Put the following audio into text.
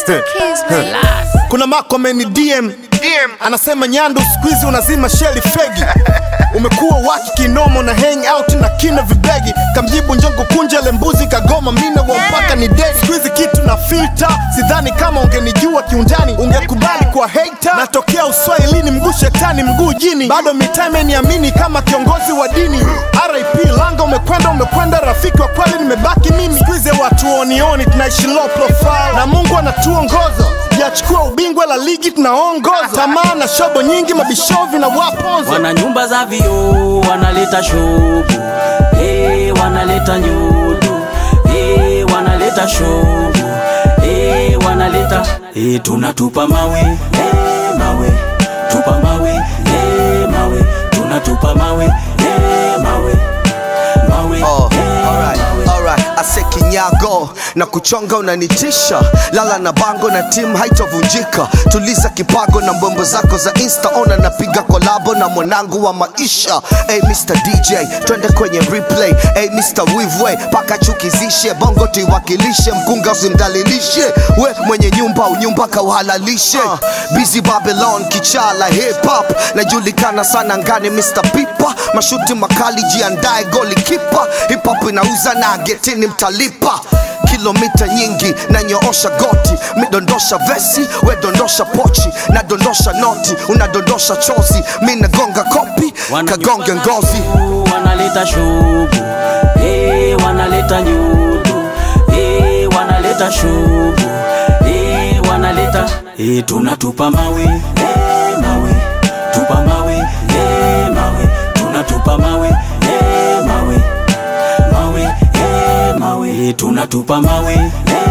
Kiss me. kuna mako ameni DM anasema Nyandu siku hizi unazima sheli fegi umekuwa waki kinomo na hang out na kina vibegi kamjibu njongo kunja lembuzi kagoma mina wa mpaka ni dedi siku hizi kitu na filter sidhani kama ungenijua kiundani ungekubali kwa hater natokea uswahilini mguu shetani mguu jini bado mitaa imeniamini kama kiongozi wa dini RIP langa umekwenda umekwenda rafiki wa kweli nimebaki mimi siku hizi watu onioni tunaishi low profile na Mungu anatuongoza yachukua ubingwa la ligi tunaongoza tamaa na shobo nyingi mabishovi na waponza wana nyumba za vioo wanaleta shobu hey, wanaleta nyudu hey, wanaleta shobu hey, wanaleta hey, tunatupa mawe hey, mawe tupa mawe hey, mawe tunatupa mawe hey, mawe mawe Oh, hey, alright, mawe. alright. Ase kinyago na kuchonga unanitisha, lala na bango na timu haitovunjika. Tuliza kipago na mbombo zako za insta, ona napiga kolabo na mwanangu wa maisha. Hey, Mr DJ, twende kwenye replay. Hey, Mr Wivwe, paka chukizishe bongo tuiwakilishe, mkunga usimdalilishe, we mwenye nyumba unyumba kauhalalishe. Uh, busy Babylon kichala hip hop, najulikana sana ngani Mr Pipa, mashuti makali jiandae goli kipa, hip hop inauza na getini mtalipa kilomita nyingi nanyoosha goti midondosha vesi wedondosha pochi nadondosha noti unadondosha chozi mi nagonga kopi Wana kagonge nyumba za ngozi vioo, wanaleta shobu hey, wanaleta nyudu hey, wanaleta shobu hey, wanaleta hey, tunatupa mawe hey, mawe tupa mawe hey, mawe tunatupa mawe hey, mawe mawe hey, mawe hey, tunatupa mawe hey,